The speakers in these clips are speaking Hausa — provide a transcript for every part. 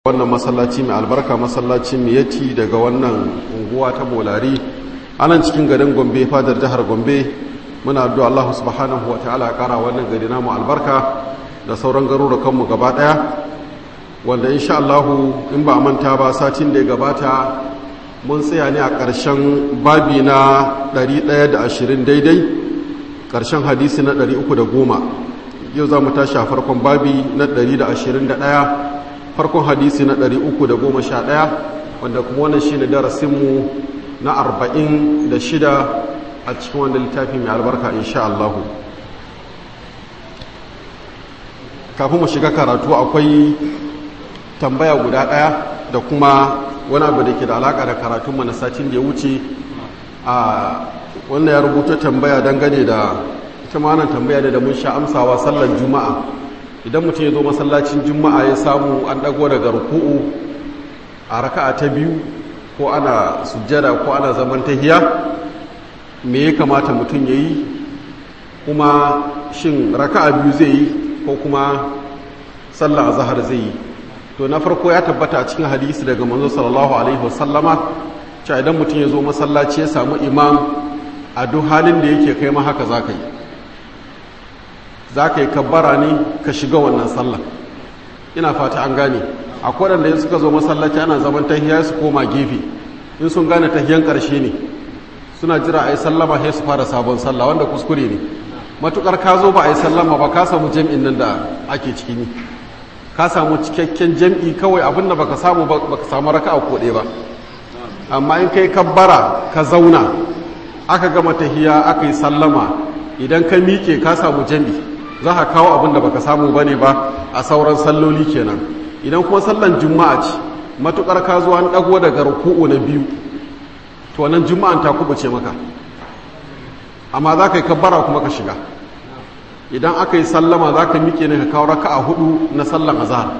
wannan masallaci mai albarka masallacin miyati daga wannan unguwa ta bolari anan cikin garin gombe fadar jihar gombe muna addu'a Allah subhanahu wa ta'ala ya kara wannan gari namu albarka da sauran garurukanmu gaba daya wanda insha Allah in ba manta ba satin da ya gabata mun tsaya ne a ƙarshen babi na 120 daidai ƙarshen hadisi na 310 yau za mu tashi a farkon babi na 121 farkon hadisi na 311 wanda kuma wannan shi ne darasinmu na 46 a cikin wanda littafi mai albarka insha Allah kafin mu shiga karatu akwai tambaya guda ɗaya da kuma wani abu da ke da alaƙa da karatunmu na satin da ya wuce a wannan ya rubuta tambaya dangane da ita ma tambaya ne da mun sha amsawa sallar juma'a idan mutum ya zo masallacin juma'a ya samu an ɗago daga ruku'u a raka'a ta biyu ko ana sujjada ko ana zaman tahiya me ya kamata mutum ya yi kuma shin raka'a biyu zai yi ko kuma sallar azhar zai yi to na farko ya tabbata a cikin hadisi daga manzo sallallahu alaihi wasallama cewa idan mutum ya zo masallaci ya samu imam a duk halin da yake kai ma haka zaka yi zaka yi kabbara ne ka shiga wannan sallah ina fata an gane akwai wanda suka zo masallaci ana zaman tahiya su koma gefe in sun gane tahiyan karshe ne suna jira a yi sallama sai su fara sabon sallah wanda kuskure ne matukar ka zo ba a yi sallama ba ka samu jam'in nan da ake ciki ne ka samu cikakken jam'i kawai abinda baka samu baka samu raka a koɗe ba amma in kai kabbara ka zauna aka gama tahiya aka yi sallama idan ka miƙe ka samu jam'i za ka kawo abinda baka samu ba ne ba a sauran salloli kenan idan kuma sallan juma'a ce matukar ka zo an ɗago daga ruku'u na biyu to nan juma'an ta kubuce maka amma za ka yi kabbara kuma ka shiga idan aka yi sallama za ka miƙe ne ka kawo raka a hudu na sallan azahar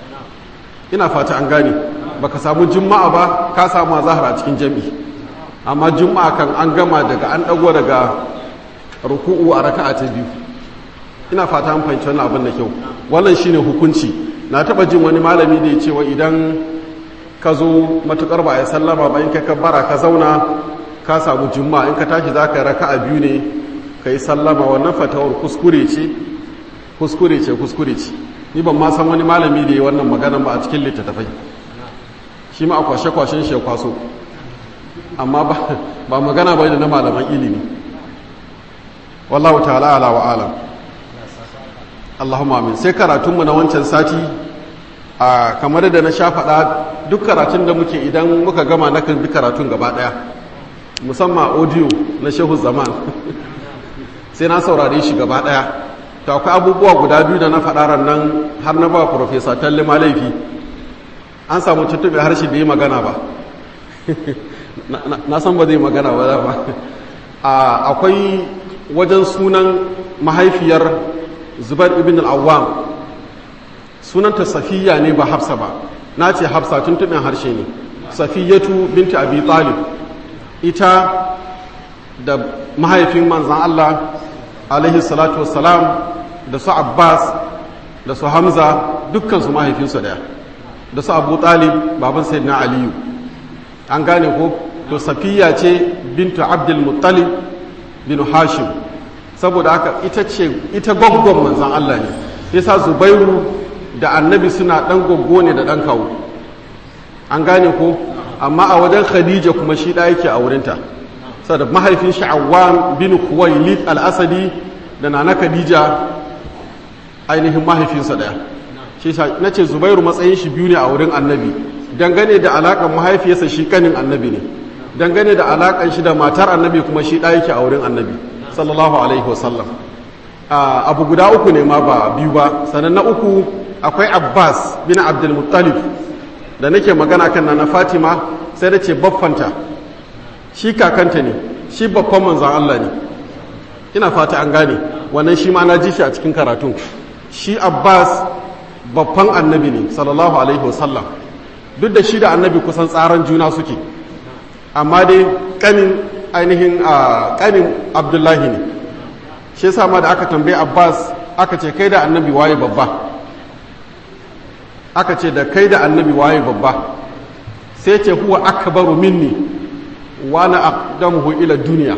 ina fata an gane ba ka samu juma'a ba ka samu azahar a cikin jami'i amma juma'a kan an gama daga an ɗago daga ruku'u a raka a ta biyu ina fata an fahimci wani abin da kyau wannan shine hukunci na taɓa jin wani malami da ya ce wa idan ka zo matuƙar ba a yi sallama ba in ka kabbara ka zauna ka samu juma'a in ka tashi za ka raka a biyu ne ka yi sallama wannan fatawar kuskure ce kuskure ce kuskure ce ni ban ma san wani malami da ya wannan maganan ba a cikin littattafai shi ma a kwashe-kwashen shi ya kwaso amma ba magana ba da na malaman ilimi wallahu ta'ala ala wa alam Allahumma amin sai karatunmu na wancan sati a kamar da na sha faɗa duk karatun da muke idan muka gama na kan bi karatun gaba ɗaya musamman audio na shehu zaman sai na saurare shi gaba ɗaya to akwai abubuwa guda biyu da na faɗa nan har na ba profesa talle laifi an samu tuttuɓe harshe da yi magana ba na san ba zai magana ba ba akwai wajen sunan mahaifiyar zubar ibn al'awam sunanta safiya ne ba hafsa ba na ce hafsa tuntuɓen harshe ne safiyatu binta abi talib ita da mahaifin manzan Allah alaihi salatu wassalam da su Abbas da su Hamza dukkansu mahaifinsu daya da su Abu Talib baban Sayyidina Aliyu an gane ko to Safiya ce bintu Abdul Muttalib bin Hashim saboda haka ita ce ita goggon manzan Allah ne yasa Zubairu da Annabi suna dan goggo ne da dan kawo an gane ko amma a wajen Khadija kuma shi da yake a wurinta sada mahaifin shi Awwam bin Khuwailid al-Asadi da nana Khadija ainihin mahaifinsa daya shi na ce Zubairu matsayin shi biyu ne a wurin Annabi dangane da alakan mahaifiyarsa shi kanin Annabi ne dangane da alakan shi da matar Annabi kuma shi da yake a wurin Annabi sallallahu alaihi wasallam abu guda uku ne ma ba biyu ba sannan na uku akwai Abbas bin Abdul Muttalib da nake magana kan na Fatima sai da ce baffanta shi kakanta ne shi babban manzan Allah ne ina fata an gane wannan shi ma na ji shi a cikin karatun shi abbas babban annabi ne sallallahu alaihi wasallam duk da shi da annabi kusan tsaran juna suke amma dai kanin ainihin a kanin abdullahi ne shi yasa ma da aka tambaye abbas aka ce kai da annabi waye babba aka ce da kai da annabi waye babba sai ce huwa akbaru minni wa na aqdamuhu ila duniya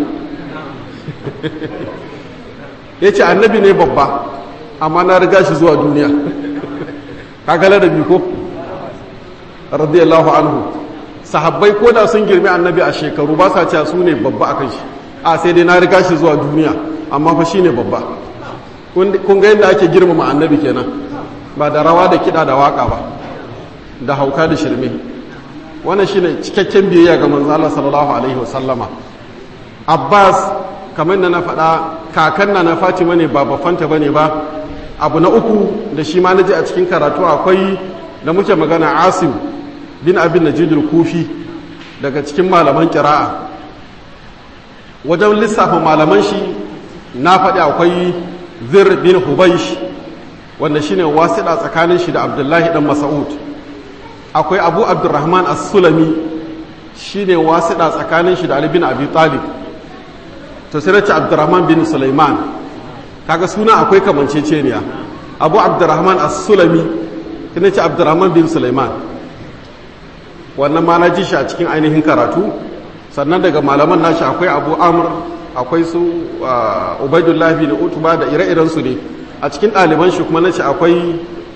yace annabi ne babba amma na riga shi zuwa duniya kaga ladabi ko radiyallahu anhu sahabbai ko da sun girmi annabi a shekaru ba sa cewa su ne babba akan shi a sai dai na riga shi zuwa duniya amma fa shine babba kun ga yadda ake girmama annabi kenan ba da rawa da kiɗa da waka ba da hauka da shirme wannan shine cikakken biyayya ga manzo Allah sallallahu alaihi wasallama Abbas kamar da na faɗa kakan na na Fatima ne ba bafanta bane ba abu na uku da shi ma naji a cikin karatu akwai da muke magana Asim bin Abin Najid kufi daga cikin malaman kira'a wajen lissafa malaman shi na faɗi akwai Zir bin Hubaysh wanda shine wasiɗa tsakanin shi da Abdullahi dan Mas'ud akwai Abu Abdurrahman As-Sulami shine wasiɗa tsakanin shi da Ali bin Abi Talib to sai nace Abdurrahman bin Sulaiman kaga suna akwai kamanceceniya Abu Abdurrahman As-Sulami sai nace Abdurrahman bin Sulaiman wannan ma na ji shi a cikin ainihin karatu sannan daga malaman nashi akwai Abu Amr akwai su Ubaidullah bin Utba da ire-iren su ne a cikin ɗaliban shi kuma nace akwai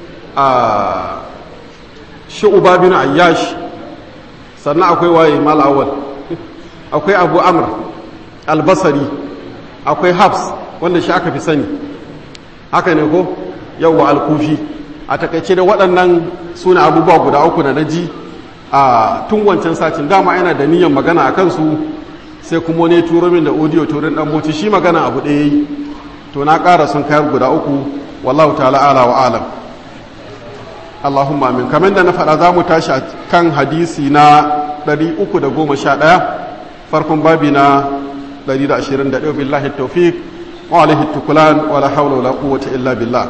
Shu'ba bin Ayyash sannan akwai waye Mal Awwal akwai Abu Amr albasari akwai habs wanda shi aka fi sani haka ne ko yawwa alkufi a takaice da waɗannan suna abubuwa guda uku na naji a tun wancan satin dama yana da niyyar magana a kansu sai kuma ne turo min da audio turin dan moci shi magana abu ɗaya yi to na ƙara sun kayar guda uku wallahu ta'ala ala wa alam Allahumma amin kamar da na faɗa za mu tashi a kan hadisi na 311 farkon babi na 121 billahi tawfiq wa alaihi tukulan wa la hawla wala quwwata illa billah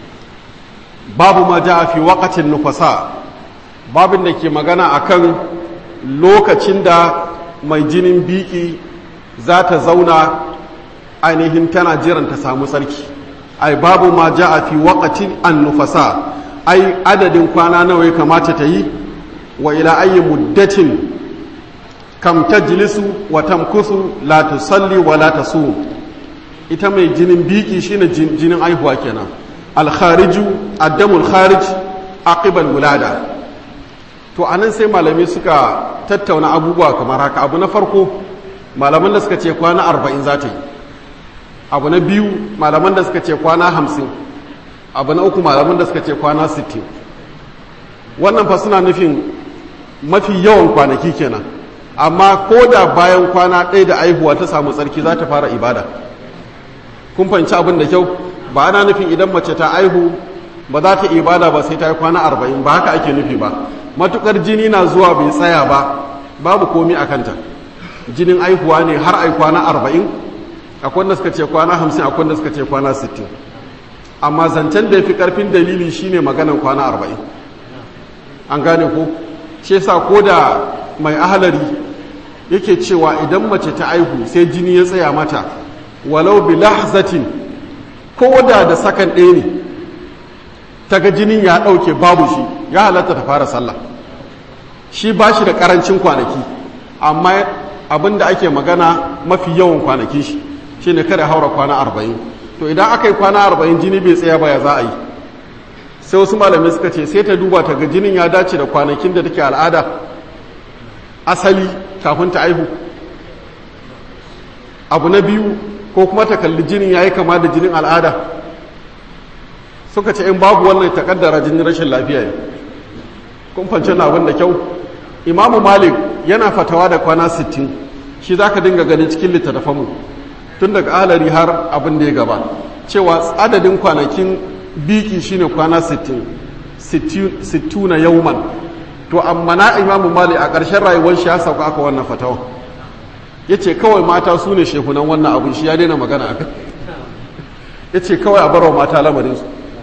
babu ma jaa fi waqtin nufasa babin da ke magana akan lokacin da mai jinin biki za ta zauna ainihin tana jiran ta samu sarki ai babu ma jaa fi waqtin an nufasa ai adadin kwana nawa ya kamata ta yi wa ila ayyi muddatin kam tajlisu wa tamkusu la tusalli wa la tasum ita mai jinin biki shine jinin aihuwa kenan al khariju addamul kharij aqibal wulada to anan sai malamai suka tattauna abubuwa kamar haka abu na farko malaman da suka ce kwana 40 za ta yi abu na biyu malaman da suka ce kwana 50 abu na uku malaman da suka ce kwana 60 wannan fa suna nufin mafi yawan kwanaki kenan amma ko da bayan kwana ɗaya da aihuwa ta samu tsarki za ta fara ibada kun fahimci abin da kyau ba ana nufin idan mace ta aihu ba za ta ibada ba sai ta yi kwana arba'in ba haka ake nufi ba matukar jini na zuwa bai tsaya ba babu komi a kanta jinin aihuwa ne har ai kwana arba'in akwai wanda suka ce kwana hamsin akwai wanda suka ce kwana sittin amma zancen da ya fi karfin dalili shine maganan kwana arba'in an gane ko shi yasa ko da mai ahalari yake cewa idan mace ta aihu sai jini ya tsaya mata walau bi lahzatin ko da da sakan ɗaya ne ta ga jinin ya ɗauke babu shi ya halatta ta fara sallah shi ba shi da ƙarancin kwanaki amma abin da ake magana mafi yawan kwanaki shi shi ne kada haura kwana arba'in to idan aka yi kwana arba'in jini bai tsaya ba ya za a yi sai wasu malamai suka ce sai ta duba ta ga jinin ya dace da kwanakin da take al'ada asali kafin ta aihu abu na biyu ko kuma ta kalli jinin ya yi kama da jinin al'ada suka ce in babu wannan ta kaddara jinin rashin lafiya ne kun fance na abin da kyau imamu malik yana fatawa da kwana 60 shi za ka dinga ganin cikin littattafanmu tun daga alari har abin da ya gaba cewa adadin kwanakin biki shine kwana 60 60 na yauman to amma na imamu mali a ƙarshen rayuwar shi ya sauka aka wannan fatawa ya ce kawai mata su ne shekunan wannan abin shi ya daina magana a kai ya ce kawai a barwa mata lamarinsu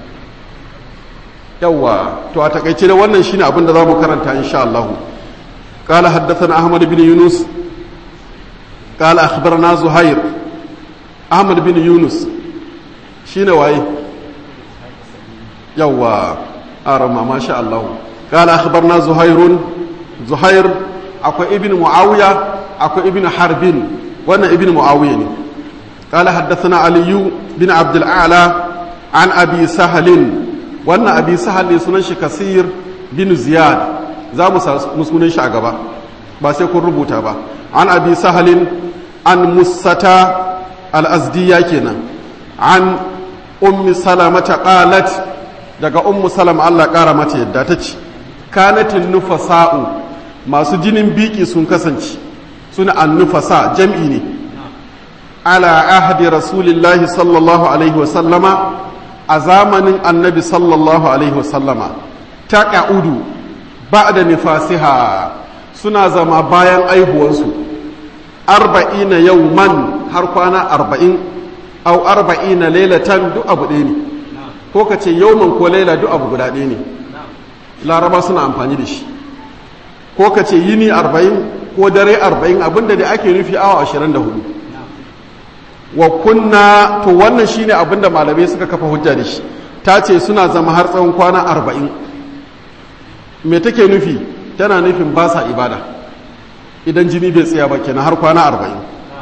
yawwa to a takaice da wannan shine abin da za mu karanta insha Allah قال حدثنا أحمد بن يونس قال أخبرنا زهير أحمد بن يونس شين واي يوا arama masha Allah قال أخبرنا زهير زهير أكو ابن معاوية أكو ابن حرب وانا ابن معاوية قال حدثنا علي بن عبد الأعلى عن أبي سهل وانا أبي سهل سننش كثير بن زياد za mu sunan shi a gaba ba sai kun rubuta ba an abi sahalin an musata al'azdiya kenan an ummi salamata qalat daga ummu salama Allah ƙara mata yadda ta ce kanatin nufasa'u masu jinin biki sun kasance suna an nufasa jam'i ne ala ahadi rasulillahi sallallahu alaihi wasallama a zamanin annabi sallallahu alaihi wasallama ta ƙa'udu ba da nifasiha suna zama bayan aihuwansu arba'ina yau man har kwana arba'in au arba'ina lailatan duk abu ɗaya ne ko ka ce yauman ko laila duk abu guda ɗaya ne laraba suna amfani da shi ko ka ce yini arba'in ko dare arba'in abinda da ake nufi awa ashirin da hudu wa kunna to wannan shine abinda malamai suka kafa hujja da shi ta ce suna zama har tsawon kwana arba'in me take nufi tana nufin ba sa ibada idan jini bai tsaya ba kenan har kwana arba'in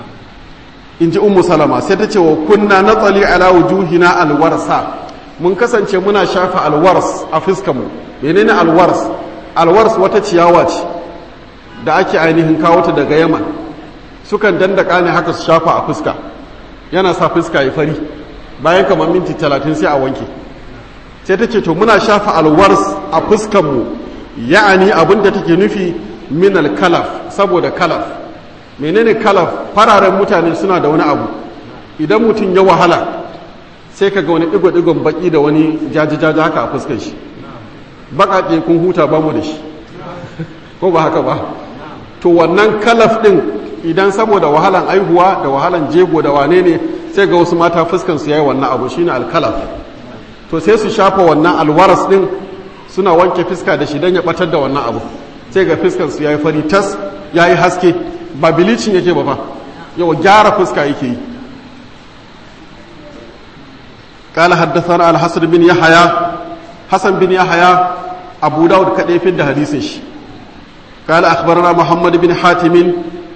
in ji ummu salama sai ta ce wa kunna na tsali ala wujuhina alwarsa mun kasance muna shafa alwars a fuskanmu menene alwars alwars wata ciyawa ce da ake ainihin kawo ta daga yaman sukan dandaka ne haka su shafa a fuska yana sa fuska ya fari bayan kamar minti talatin sai a wanke sai ta ce to muna shafa alwars a fuskanmu ya'ani abin da take nufi min alkalaf saboda kalaf menene kalaf fararen mutane suna da wani abu idan mutum ya wahala sai ka ga wani digo-digon baki da wani jaji-jaji haka a fuskar shi baƙaƙe kun huta ba mu da shi ko ba haka ba to wannan kalaf ɗin idan saboda wahalan aihuwa da wahalan jego da wane ne sai ga wasu mata fuskan su yayi wannan abu shine alkalaf to sai su shafa wannan alwaras ɗin suna wanke fuska da shi don ya batar da wannan abu sai ga fuskan su yayi fari tas yayi haske ba bilicin yake ba fa yau gyara fuska yake yi قال حدثنا الحسن بن يحيى حسن بن يحيى أبو داود كده في الحديث قال أخبرنا محمد بن حاتم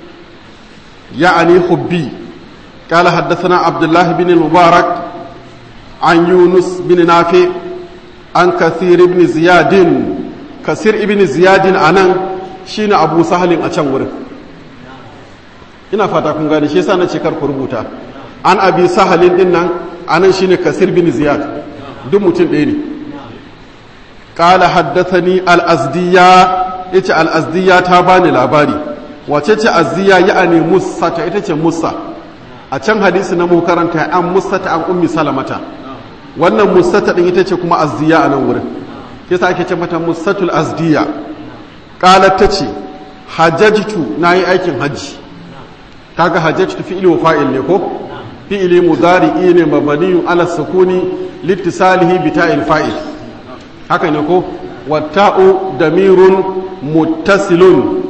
يعني حبي قال حدثنا عبد الله بن المبارك عن يونس بن نافع عن كثير بن زياد كثير بن زياد أنا شين أبو سهل أشان ina fata kun gane shi yasa na ce kar ku rubuta an abi sahalin din nan anan shine kasir bin ziyad duk mutum ɗaya ne qala haddathani al-azdiya yace al-azdiya ta bani labari wace ce azdiya ya'ani musa ta ita ce musa a can hadisi na mu karanta an musa ta an ummi salamata wannan musa ta din ita ce kuma azdiya a nan wurin yasa ake ce mata musatul azdiya qalat tace hajjajtu nayi aikin hajji kaga hajjajtu fi'li wa fa'il ne ko fi'ili mudari'i ne mabniyun ala sukuni litisalihi bi ta'il fa'il haka ne ko watta'u damirun muttasilun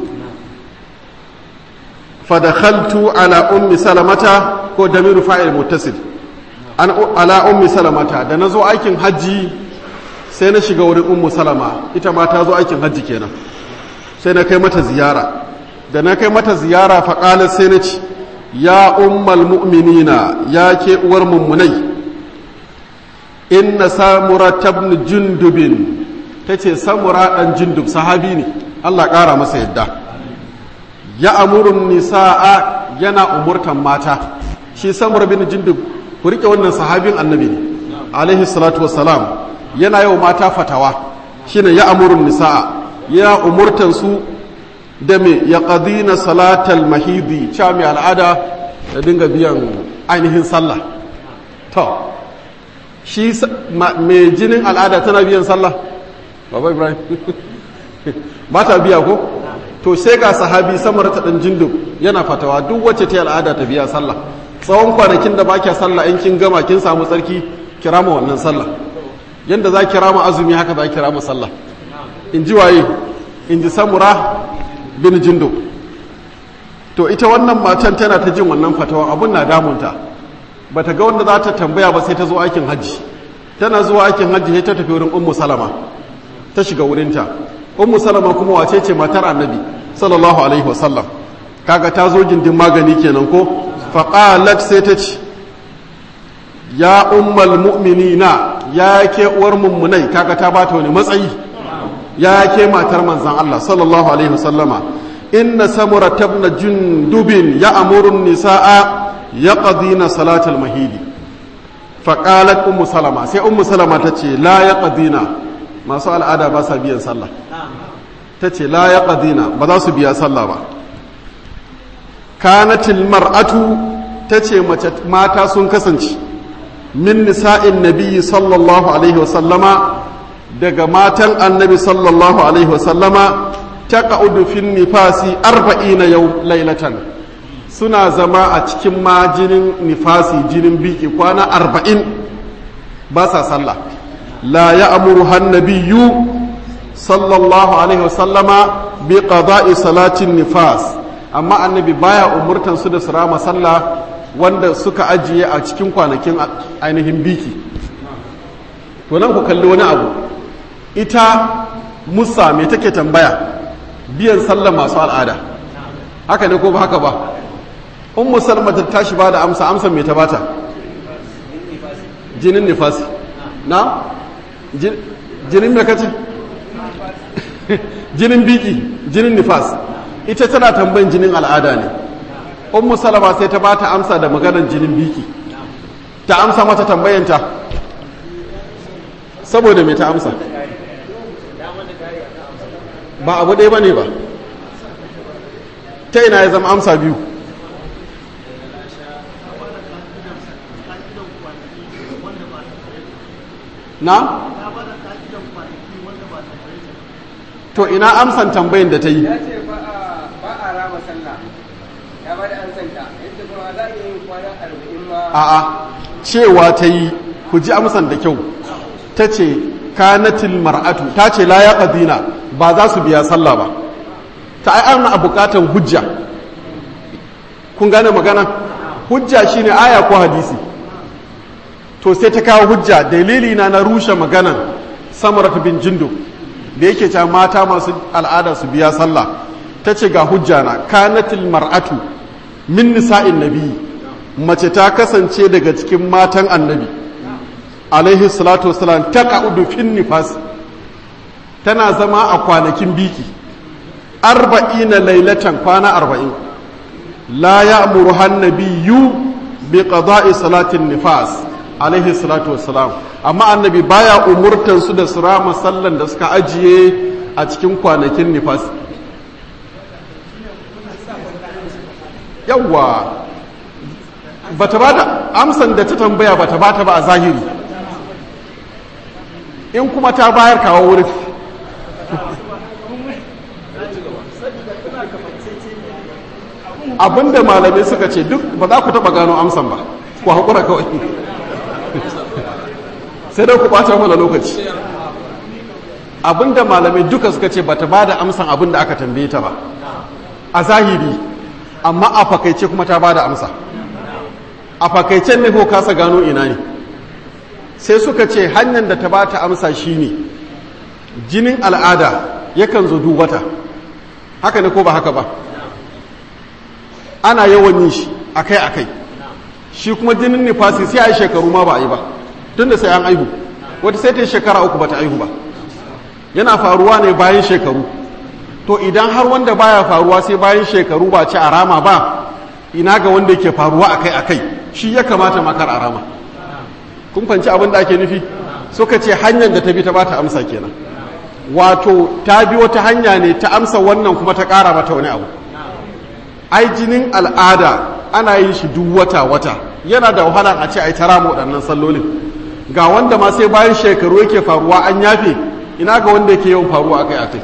fadakhaltu ala ummi salamata ko damiru fa'il muttasil an ala ummi salamata da nazo aikin haji sai na shiga wurin ummu salama ita ma ta zo aikin haji kenan sai na kai mata ziyara da na kai mata ziyara faƙalar sai na ci ya ummal mu'minina ya ke uwar mummunai inna samura tabni jundubin ta ce samura ɗan jundub sahabi ne allah ƙara masa yadda ya amurun nisa'a yana umurtan mata shi samura bin jundub ku riƙe wannan sahabin annabi ne alaihi salatu wassalam yana yau mata fatawa shine ya amurun nisa'a ya umurtan su da me ya ƙadina salatal mahidi cewa mai al'ada da dinga biyan ainihin sallah to shi mai jinin al'ada tana biyan sallah baba ibrahim ba ta biya ko to sai ga sahabi samar ta ɗan jinduk yana fatawa duk wacce ta al'ada ta biya sallah tsawon kwanakin da ba kya sallah in kin gama kin samu tsarki kirama wannan sallah yadda za kirama azumi haka za kirama sallah in ji waye in ji samura bin jindo to ita wannan matan tana ta jin wannan fatawa abun na damunta ba ta ga wanda za ta tambaya ba sai ta zo aikin hajji tana zuwa aikin hajji sai ta tafi wurin ummu salama ta shiga wurinta ummu salama kuma wace ce matar annabi sallallahu alaihi wasallam kaga ta zo gindin magani kenan ko faqalat sai ta ce ya ummal mu'minina ya ke uwar mummunai kaga ta bata wani matsayi ya ke matar manzan Allah sallallahu alaihi wasallama inna samura tabna jundubin ya amurun nisa'a ya qadina salatul mahidi faqalat ummu salama sai ummu salama ta ce la ya qadina masu al'ada ba sa biyan sallah ta ce la ya qadina ba za su biya sallah ba kanatil mar'atu ta ce mata sun kasance min nisa'in nabiyyi sallallahu alaihi wasallama daga matan annabi sallallahu alaihi wasallama ta ka'udu fin nifasi arba'ina yau lailatan suna zama a cikin ma jinin nifasi jinin biki kwana arba'in ba sa sallah la ya amuru hannabiyyu sallallahu alaihi wasallama bi qada'i salatin nifas amma annabi baya umurtan su da su rama sallah wanda suka ajiye a cikin kwanakin ainihin biki to nan ku kalli wani abu ita musa me take tambaya biyan sallah masu al'ada haka ne ko ba haka ba un musalma ta tashi ba da amsa amsa me ta bata jinin nifasi na jinin me kace jinin biki jinin nifas ita tana tambayin jinin al'ada ne ummu salama sai ta bata amsa da maganar jinin biki ta amsa mata tambayanta saboda me ta amsa ba abu ɗaya ba ne ba ta ina ya zama amsa biyu na? to ina amsan tambayin da ta yi ya ce ba a rama sallah ya ba da an santa yadda kuma za a iya yin kwana arba'in ma a'a cewa ta yi ku ji amsan da kyau ta ce kanatil mar'atu ta ce la ya qadina ba za su biya sallah ba ta ai ana bukatan hujja kun gane magana hujja shine aya ko hadisi to sai ta kawo hujja dalili na na rushe maganan samarat bin jindu da yake cewa mata masu al'ada su biya sallah ta ce ga hujja na kanatil mar'atu min nisa'in nabi mace ta kasance daga cikin matan annabi alaihi salatu wasalam ta ka'udu fin nifas tana zama a kwanakin biki arba'ina lailatan kwana arba'in la ya'muru hannabiyu bi qada'i salatin nifas alaihi salatu wassalam amma annabi baya umurtan su da su rama sallan da suka ajiye a cikin kwanakin nifas yawwa bata bada amsan da ta tambaya bata bata ba a zahiri in kuma ta bayar kawo wurin abinda malamai suka ce duk ba za ku taba gano amsan ba ku haƙura kawai sai dai ku ɓata mana lokaci abinda malamai duka suka ce bata ba da amsan abinda aka tambaye ta ba a zahiri amma a fakaice kuma ta ba da amsa a fakaicen ne ko kasa gano ina ne sai suka ce hanyar da ta ba ta amsa shine jinin al'ada yakan zo dubata haka ne ko ba haka ba ana yawan yin shi akai-akai shi kuma jinin nifasi sai a yi shekaru ma ba a yi ba tun da sai an aihu wata sai ta yi shekara uku ba ta aihu ba yana faruwa ne bayan shekaru to idan har wanda baya faruwa sai bayan shekaru ba ci a rama ba ina ga wanda yake faruwa akai-akai shi ya kamata makar a rama kun fanci abin da ake nufi suka ce hanyar da ta bi ta ba ta amsa kenan wato ta bi wata hanya ne ta amsa wannan kuma ta ƙara mata wani abu ai jinin al'ada ana yin shi duk wata-wata yana da wahala a ce ai tara mu waɗannan sallolin ga wanda ma sai bayan shekaru yake faruwa an yafe ina ga wanda yake yawan faruwa akai akai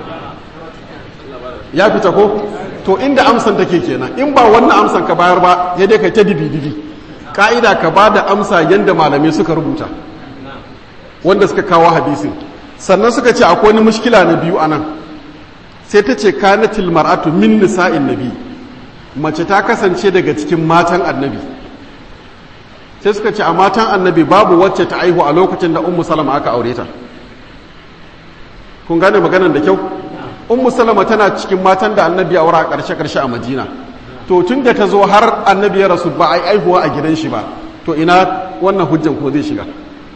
ya fita ko to inda amsan take kenan in ba wannan amsan ka bayar ba ya dai kai ta dibi-dibi ka'ida ka ba da amsa yadda malamai suka rubuta wanda suka kawo hadisin sannan suka ce akwai wani mushkila na biyu anan sai ta ce kanatil mar'atu min nisa'in nabi mace ta kasance daga cikin matan annabi sai suka ce a matan annabi babu wacce ta aihu a lokacin da ummu salama aka aure ta kun gane maganar da kyau ummu salama tana cikin matan da annabi ya aura a ƙarshe ƙarshe a madina to tun da ta zo har annabi ya rasu ba a yi aihuwa a gidan shi ba to ina wannan hujjan ko zai shiga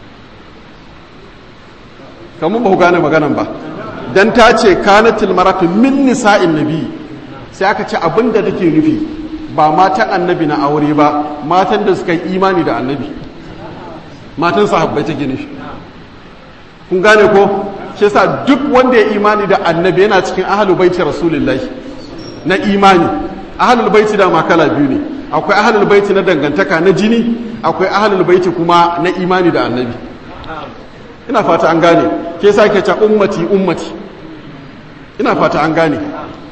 kamar ba ku gane maganan ba dan ta ce kanatil maratu min nisa'in nabi sai aka ce abin da take nufi ba matan annabi na aure ba matan da suka yi imani da annabi matan sahabbai take nufi kun gane ko shi yasa duk wanda ya imani da annabi yana cikin ahlul baiti rasulullahi na imani ahlul baiti da makala biyu ne akwai ahlul baiti na dangantaka na jini akwai ahlul baiti kuma na imani da annabi ina fata an gane ke yasa ke ce ummati ummati ina fata an gane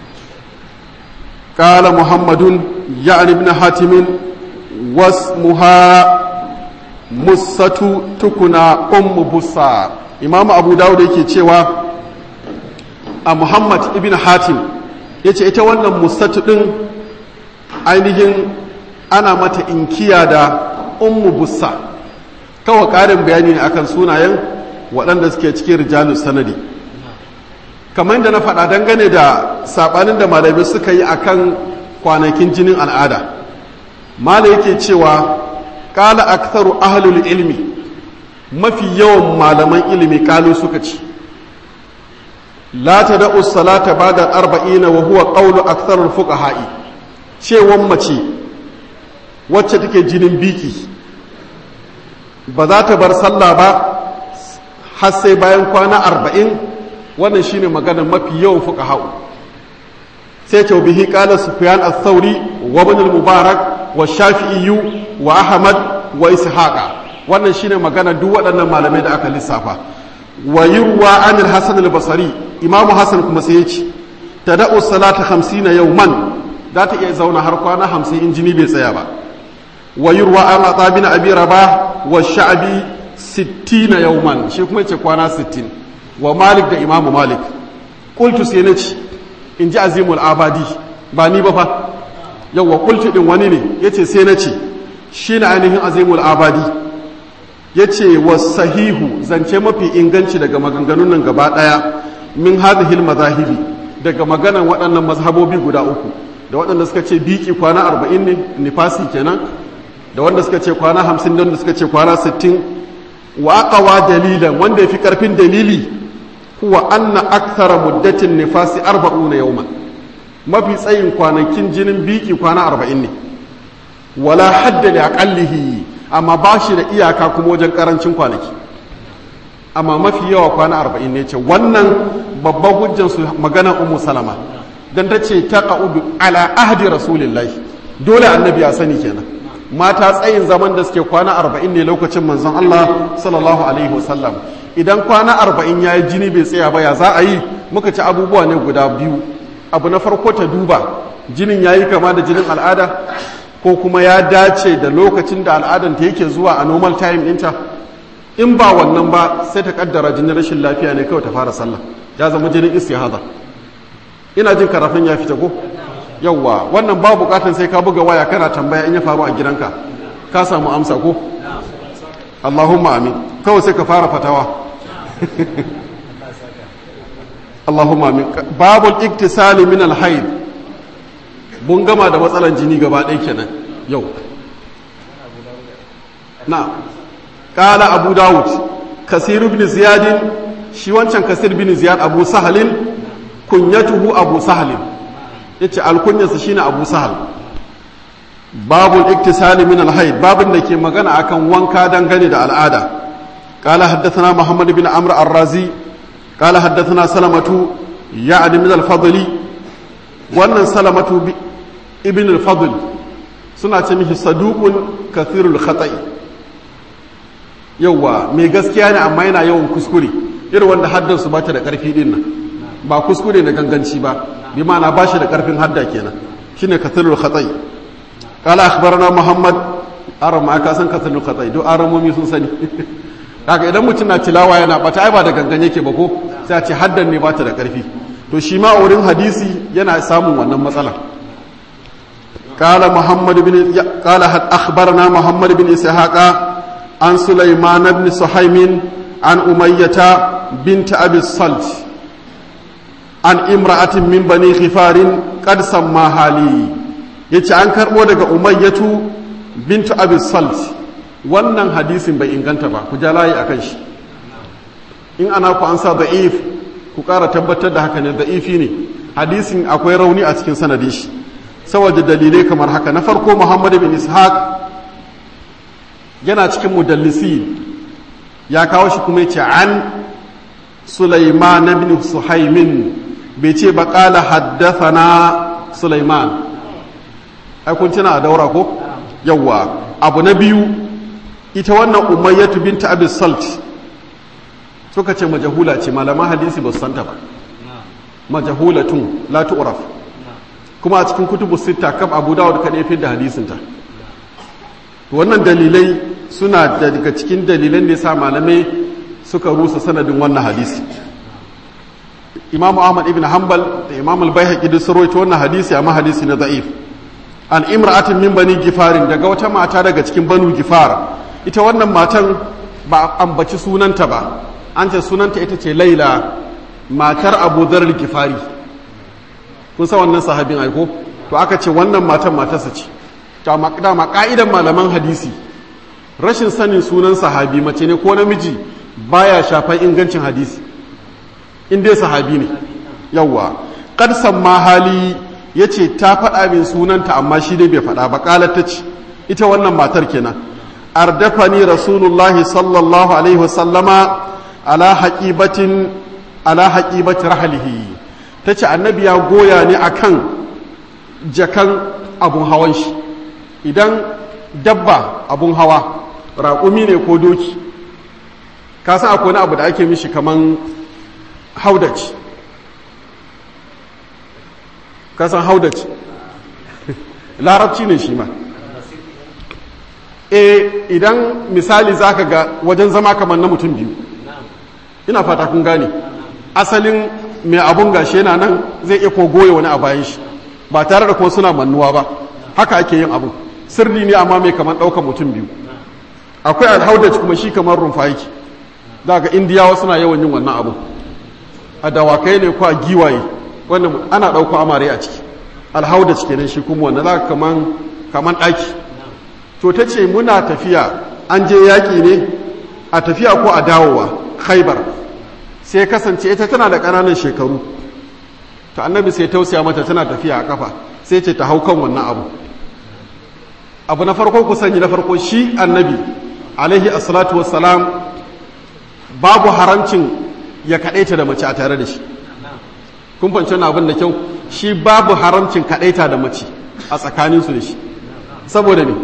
قال محمد يعني ابن حاتم واسمها musatu tukuna ummu busa imamu abu dawud yake cewa a muhammad ibn hatim ya ce ita wannan musatu din ainihin ana mata inkiya da ummu busa kawai ƙarin bayani ne akan sunayen waɗanda suke cikin rijalu sanadi kamar yadda na faɗa dangane da saɓanin da malamai suka yi akan kwanakin jinin al'ada mala yake cewa kala aktharu ahlul ilmi mafi yawan malaman ilimi kalu suka ci la tada'u salata ba'da arba'ina wa huwa qawlu aktharul fuqaha'i cewan mace wacce take jinin biki ba za ta bar sallah ba har sai bayan kwana arba'in wannan shine maganar mafi yawan fuqaha'u sai ce bihi qala sufyan ath-thawri wa ibn al-mubarak wa shafi'i wa ahmad wa ishaqa wannan shine magana duk waɗannan malamai da aka lissafa wa yurwa an al-hasan al-basri imamu hasan kuma sai yace tada'u salata 50 yawman za ta iya zauna har kwana 50 in jini bai tsaya ba wa yurwa an ata bin abi rabah wa sha'bi 60 yawman shi kuma yace kwana 60 wa malik da imamu malik qultu sai nace in ji azimul abadi ba ni ba fa yawwa kulti din wani ne yace sai na ce shi na ainihin azimul abadi yace wasahihu zance mafi inganci daga maganganun nan gaba daya min hadhihi mazahibi daga maganan waɗannan mazhabobi guda uku da waɗanda suka ce biki kwana 40 ne nifasi kenan da wanda suka ce kwana 50 da wanda suka ce kwana 60 wa aqwa dalilan wanda yafi karfin dalili huwa anna akthara muddatin nifasi 40 yawman mafi tsayin kwanakin jinin biki kwana arba'in ne wala hadda da aƙallihi amma ba shi da iyaka kuma wajen ƙarancin kwanaki amma mafi yawa kwana arba'in ne ce wannan babban hujjansu maganar umu salama don ta ce ta ƙa'udu ala ahdi rasulillahi dole annabi ya sani kenan mata tsayin zaman da suke kwana arba'in ne lokacin manzon Allah sallallahu alaihi wasallam idan kwana arba'in ya yi jini bai tsaya ba ya za a yi muka ci abubuwa ne guda biyu abu na farko ta duba jinin ya yi kama da jinin al'ada ko kuma ya dace da lokacin da al'adanta yake zuwa a normal time ɗinta in ba wannan ba sai ta kaddara jinin rashin lafiya ne kawai ta fara sallah ya zama jinin istihada ina jin karafin ya fita ko yawwa wannan ba bukatan sai ka buga waya kana tambaya in ya faru a gidanka ka samu amsa ko Allahumma amin kawai sai ka fara fatawa Allahumma amin babul iktisali min alhaid mun gama da matsalan jini gaba ɗaya kenan yau na ƙala abu dawud kasir ibn ziyadin shi wancan kasir bin ziyad abu sahalin kunyatuhu abu sahalin yace alkunyarsa shine abu sahal babul iktisali min alhaid babin da ke magana akan wanka dangane da al'ada قال حدثنا محمد بن عمرو الرازي قال حدثنا سلمة يعني من الفضل wannan salamatu ibn al-fadl suna ce mishi saduqun kathirul khata'i yawa mai gaskiya ne amma yana yawan kuskure irin wanda haddan su bata da karfi din nan ba kuskure na ganganci ba bi ma'ana ba shi da karfin hadda kenan shine kathirul khata'i qala akhbarana muhammad aram ma ka san kathirul khata'i do aramomi sun sani kaga idan mutum na tilawa yana bata ai ba da gangan yake ba ko sai a ce haddan ne bata da karfi to shi ma wurin hadisi yana samun wannan matsala قال محمد بن قال أخبرنا محمد بن إسحاق عن سليمان بن سحيم عن أمية بنت أبي الصلت an imra'atin min bani khifarin qad samma hali yace an karbo daga umayyatu bintu abi salt wannan hadisin bai inganta ba ku ja layi akan shi in ana ku an sa da'if ku ƙara tabbatar da haka ne da'ifi ne hadisin akwai rauni a cikin sanadin shi saboda dalilai kamar haka na farko muhammad bin ishaq yana cikin mudallisi ya kawo shi kuma yace an sulaiman bin suhaimin bai ce ba qala haddathana sulaiman ai kun tuna a daura ko yawa abu na biyu ita wannan umayyatu binta abi salt suka ce majahula ce malaman hadisi ba su santa ba majahulatun la tu'raf kuma a cikin kutubu sita kaf abu dawud kadai fi da hadisinta wannan dalilai suna daga cikin dalilan da yasa malamai suka rusa sanadin wannan hadisi imam ahmad ibn hanbal da imam al-baihaqi duk sun rawaito wannan hadisi amma hadisi na da'if an imra'atin min bani gifarin daga wata mata daga cikin banu gifar ita wannan matan ba ambaci sunanta ba an ce sunanta ita ce laila matar abu zarar gifari kun sa wannan sahabin aiko to aka ce wannan matan matarsa ce dama ka'idan malaman hadisi rashin sanin sunan sahabi mace ne ko namiji baya shafan ingancin hadisi in dai sahabi ne yawwa kad samma hali yace ta faɗa min sunanta amma shi dai bai faɗa ba kalar ta ce ita wannan matar kenan ardafani rasulullahi sallallahu alaihi wasallama ala haqibatin ala haqibati rahlihi tace annabi ya goya ni akan jakan abun hawan shi idan dabba abun hawa raƙumi ne ko doki ka san akwai wani abu da ake mishi kaman haudaci ka san haudaci larabci ne shi ma e idan misali zaka ga wajen zama kamar na mutum biyu ina fata kun gane asalin mai abun gashi yana nan zai iya ko goye wani a bayan shi ba tare da kuma suna mannuwa ba haka ake yin abu sirri ne amma mai kamar ɗaukar mutum biyu akwai alhaudaj kuma shi kamar rumfa yake daga indiyawa suna yawan yin wannan abu a dawakai ne ko a giwaye wanda ana ɗauko amare a ciki alhaudaj kenan shi kuma wanda za kaman kaman ɗaki to ta ce muna tafiya an je yaƙi ne a tafiya ko a dawowa khaibar sai kasance ita tana da ƙananan shekaru ta annabi sai tausaya mata tana tafiya a kafa sai ce ta hau kan wannan abu abu na farko ku sani na farko shi annabi alaihi assalatu wassalam babu haramcin ya kaɗaita da mace a tare da shi kun fanci wani abin da kyau shi babu haramcin kaɗaita da mace a tsakaninsu da shi saboda ne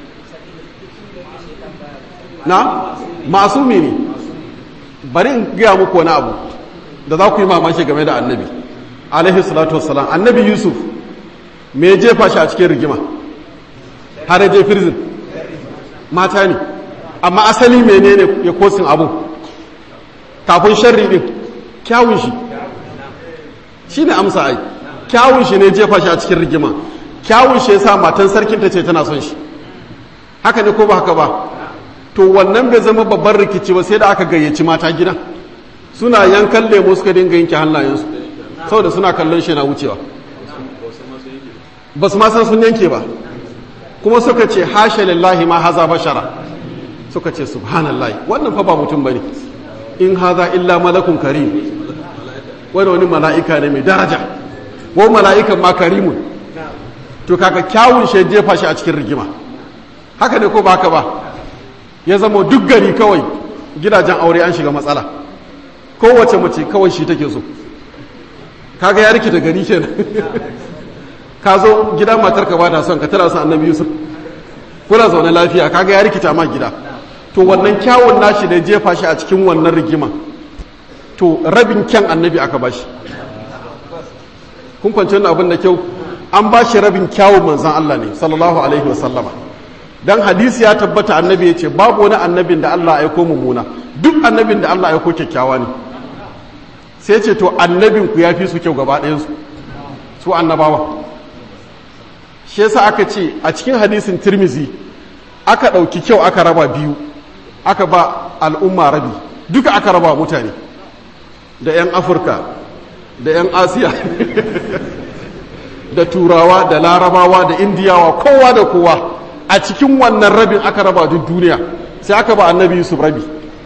na masumi ne bari in gaya muku wani abu da za ku yi mamaki game da annabi alaihi salatu wassalam annabi yusuf me ya jefa shi a cikin rigima har ya je firzin mata ne amma asali menene ya kosin abu kafin sharri din kyawun shi shi ne amsa ai kyawun shi ne jefa shi a cikin rigima kyawun shi ya sa matan sarkin ta ce tana son shi haka ne ko ba haka ba to wannan bai zama babban rikici ba sai da aka gayyaci mata gidan suna yankan lemo suka dinga yanke hannayensu saboda suna kallon shi na wucewa ba su ma san sun yanke ba kuma suka ce hasha lillahi ma haza bashara suka ce subhanallahi wannan fa ba mutum bane in haza illa malakun karim wani wani mala'ika ne mai daraja ko mala'ikan ma karimun to kaka kyawun shi jefa shi a cikin rigima haka ne ko ba haka ba ya zama duk gari kawai gidajen aure an shiga matsala kowace mace kawai shi take so kaga ya rikita gari kenan ka zo gidan matar ka bata son ka tara son annabi yusuf kuna zaune lafiya kaga ya rikita ma gida to wannan kyawun nashi da jefa shi a cikin wannan rigima to rabin kyan annabi aka bashi kun kwanci wannan abin da kyau an bashi rabin kyawun manzan Allah ne sallallahu alaihi wa sallama dan hadisi ya tabbata annabi ya ce babu wani annabin da Allah aiko mummuna duk annabin da Allah aiko kyakkyawa ne sai ce to annabin ku ya fi su kyau gaba ɗayansu su annabawa shi yasa aka ce a cikin hadisin tirmizi aka ɗauki kyau aka raba biyu aka ba al'umma rabi duka aka raba mutane da 'yan afirka da 'yan asiya da turawa da larabawa da indiyawa kowa da kowa a cikin wannan rabin aka raba duk duniya sai aka ba annabi yusuf rabi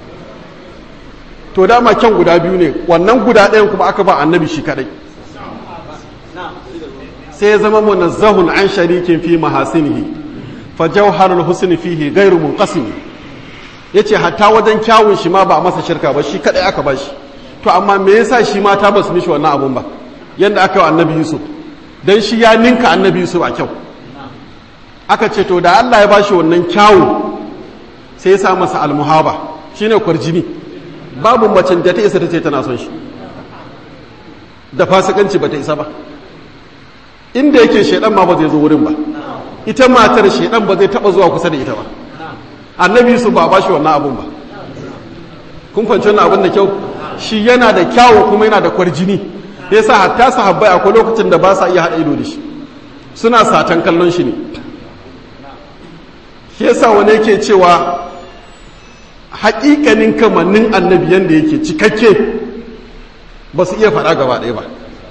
to dama kyan guda biyu ne wannan guda ɗayan kuma aka ba annabi shi kadai sai ya zama munazzahun an sharikin fi mahasinihi fa jawharul husni fihi ghairu munqasim yace hatta wajen kyawun shi ma ba a masa shirka ba shi kadai aka ba shi to amma me yasa shi ma ta basu mishi wannan abun ba yanda aka yi annabi yusuf dan shi ya ninka annabi yusuf a kyau aka ce to da Allah ya bashi wannan kyawu sai ya sa masa almuhaba shine kwarjini babu macen da ta isa ta ce tana son shi da fasikanci ba ta isa ba inda yake shaidan ma ba zai zo wurin ba ita matar shaidan ba zai taba zuwa kusa da ita ba annabi su ba ba shi wannan abun ba kun kwanci wannan abun da kyau shi yana da kyawu kuma yana da kwarjini yasa hatta sahabbai akwai lokacin da ba sa iya haɗa ido da shi suna satan kallon shi ne shi yasa wani yake cewa haƙiƙanin kamannin annabi yanda yake cikakke ba su iya faɗa gaba ɗaya ba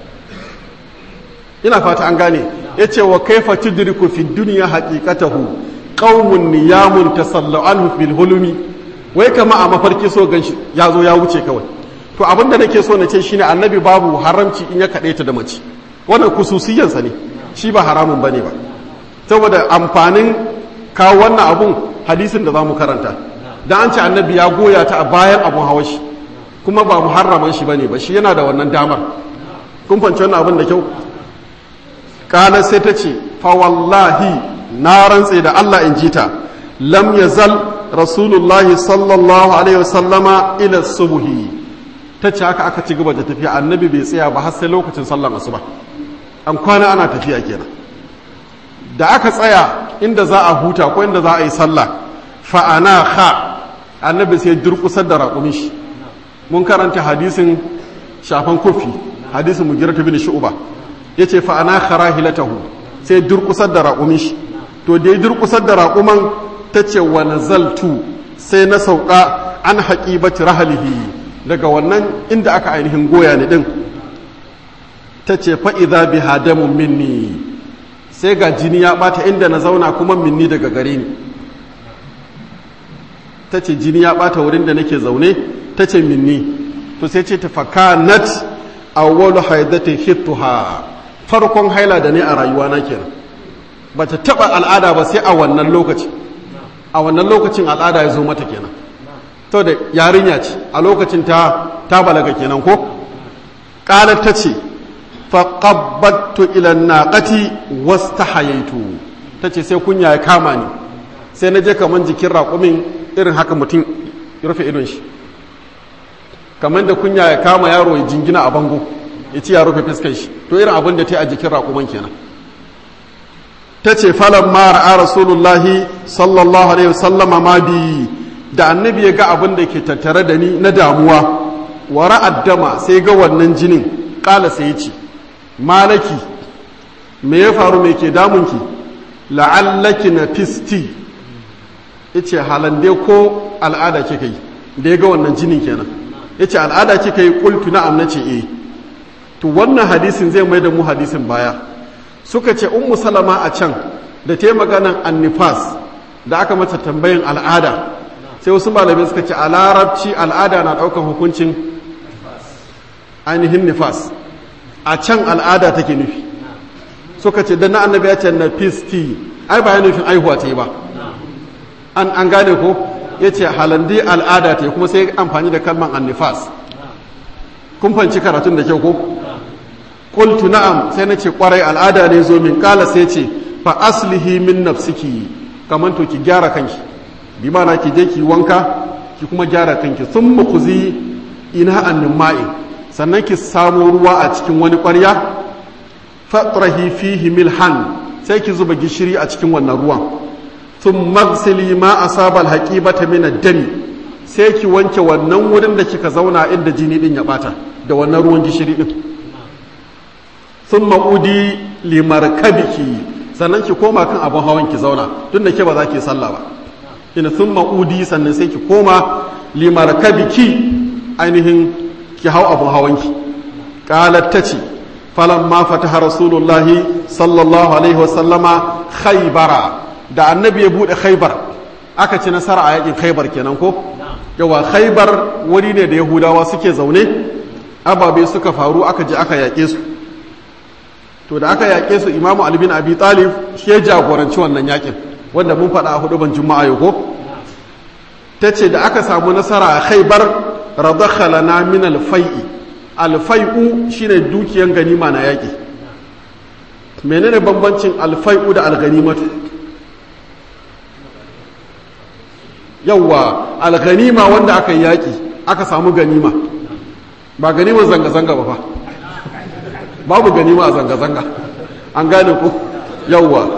ina fata an gane ya ce wa kaifa tudriku fi duniya haqiqatahu qaumun niyamun tasallu anhu fil hulumi wai kama a mafarki so ganshi ya zo ya wuce kawai to abinda nake so na ce shine annabi babu haramci in ya kaɗe ta da mace wannan kususiyansa ne shi ba haramun bane ba saboda amfanin kawo wannan abun hadisin da za mu karanta dan an ce annabi ya goya ta a bayan abun hawa shi kuma ba muharraman shi bane ba shi yana da wannan damar kun fahimci wannan abin da kyau kana sai ta ce fa wallahi na rantse da Allah in jita lam yazal rasulullahi sallallahu alaihi wasallama ila subhi ta ce haka aka ci gaba da tafiya annabi bai tsaya ba har sai lokacin sallar asuba an kwana ana tafiya kenan da aka tsaya inda za a huta ko inda za a yi sallah fa ana kha annabi sai durkusar da raƙumin shi mun karanta hadisin shafan kofi hadisin mugirata bin shu'ba yace fa ana kharahilatahu sai durkusar da raƙumin shi to da ya durkusar da raƙuman tace wa nazaltu sai na sauka an haqibati rahlihi daga wannan inda aka ainihin goya ni din tace fa idza bi hadamun minni sai ga jini ya bata inda na zauna kuma minni daga gare ni tace jini ya bata wurin da nake zaune tace minni to sai ce ta fakanat awwalu haidati khittuha farkon haila da ne a rayuwa na kenan bata taba al'ada ba sai a wannan lokaci a wannan lokacin al'ada ya zo mata kenan to da yarinya ce a lokacin ta ta balaga kenan ko qalat tace fa qabbattu ila naqati wastahayaitu tace sai kunya ya kama ni sai na je kaman jikin raƙumin irin haka mutum ya rufe idon shi kamar da kunya ya kama yaro ya jingina a bango ya ci ya rufe fuskar shi to irin abin da ta yi a jikin raƙuman kenan ta ce falon mara a rasulullahi sallallahu alaihi wasallama ma bi da annabi ya ga abin da ke tattare da ni na damuwa wa ra'addama sai ga wannan jinin ƙala sai ya ce malaki me ya faru me ke damunki la'allaki na fisti ya ce halande ko al'ada kika yi da ya ga wannan jinin kenan ya ce al'ada kika yi kultu na'am na ce eh to wannan hadisin zai mai da mu hadisin baya suka ce ummu salama a can da ta yi maganan annifas da aka mata tambayin al'ada sai wasu malamai suka ce a larabci al'ada na ɗaukan hukuncin ainihin nifas a can al'ada take nufi suka ce da na annabi ya ce na fisti ai ba ya nufin aihuwa ta yi ba an an gane ko ya ce halandi al'ada ta yi kuma sai amfani da kalman annifas kun fanci karatun da kyau ko qultu na'am sai na ce kwarai al'ada ne zo min kala sai ce fa aslihi min nafsiki kaman to ki gyara kanki bi mana ki je ki wanka ki kuma gyara kanki thumma kuzi ina annin ma'i sannan ki samu ruwa a cikin wani ƙwarya fatrahi fihi milhan sai ki zuba gishiri a cikin wannan ruwan thumma ghsili ma asaba alhaqibata min ad-dami sai ki wanke wannan wurin da kika zauna inda jini din ya bata da wannan ruwan gishiri din thumma udi limarkabiki sannan ki koma kan abun hawan ki zauna tun da ke ba za ki sallah ba ina thumma udi sannan sai ki koma limarkabiki ainihin ki hau abun hawan ki qalat tace falamma fataha rasulullahi sallallahu alaihi wasallama khaybara da annabi ya bude khaybar aka ci nasara a yakin khaybar kenan ko yawa khaybar wuri ne da yahudawa suke zaune ababe suka faru aka je aka yaƙe su to da aka yaƙe su imamu ali bin abi talib shi ya jagoranci wannan yakin wanda mun faɗa a hudu ban juma'a yau ko ta ce da aka samu nasara a khaibar radakhalana min alfai'i alfai'u shine dukiyan ganima na yaƙi menene bambancin alfai'u da alganimatu yawwa alganima wanda aka yi yaƙi aka samu ganima ba ganimar zanga-zanga ba fa babu ganima a zanga-zanga an gane ku yawwa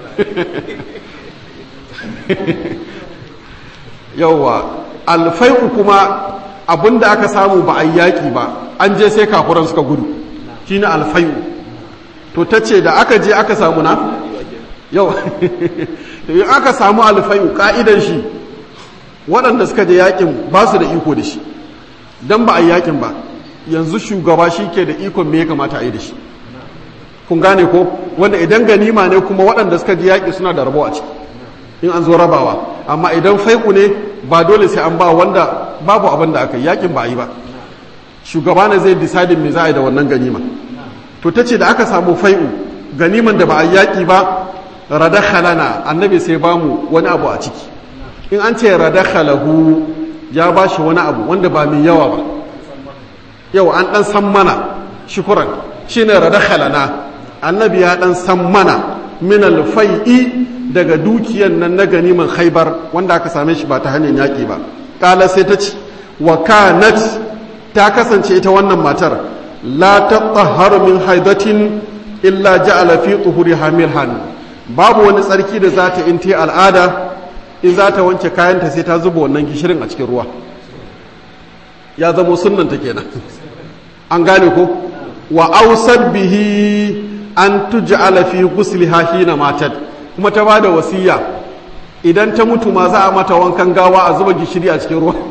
yawwa alfai'u kuma abinda aka samu ba a yaƙi ba an je sai kafuran suka gudu shi ne alfai'u to ta ce da aka je aka samu na yau in aka samu alfai'u ka'idan shi waɗanda suka je yaƙin ba su da iko da shi don ba a yaƙin ba yanzu shugaba shi ke da ikon me ya kamata a yi da shi kun gane ko wanda idan ganima ne kuma waɗanda suka ji yaƙi suna da rabo a ciki in an zo rabawa amma idan faiku ne ba dole sai an ba wanda babu abin da aka yi yaƙin ba a yi ba shugaba ne zai disadin me za a yi da wannan ganima to ta ce da aka samu fai'u ganiman da ba a yaƙi ba radakhalana annabi sai ba mu wani abu a ciki in an ce radakhalahu ya ba shi wani abu wanda ba mai yawa ba yau an ɗan san mana shukuran shi ne radakhalana annabi ya ɗan san mana min alfai'i daga dukiyan nan na ganiman haibar wanda aka same shi ba ta hanyar yaƙi ba ƙala sai ta ce wa kanat ta kasance ita wannan matar la tatahharu min haidatin illa ja'ala fi tuhuriha milhan babu wani tsarki da za ta in ta al'ada in za ta wanke kayanta sai ta zuba wannan gishirin a cikin ruwa ya zamo sunnanta kenan an gane ko wa ausar bihi an tuj'ala fi ghusliha hina matat kuma ta bada wasiya idan ta mutu ma za a mata wankan gawa a zuba gishiri a cikin ruwa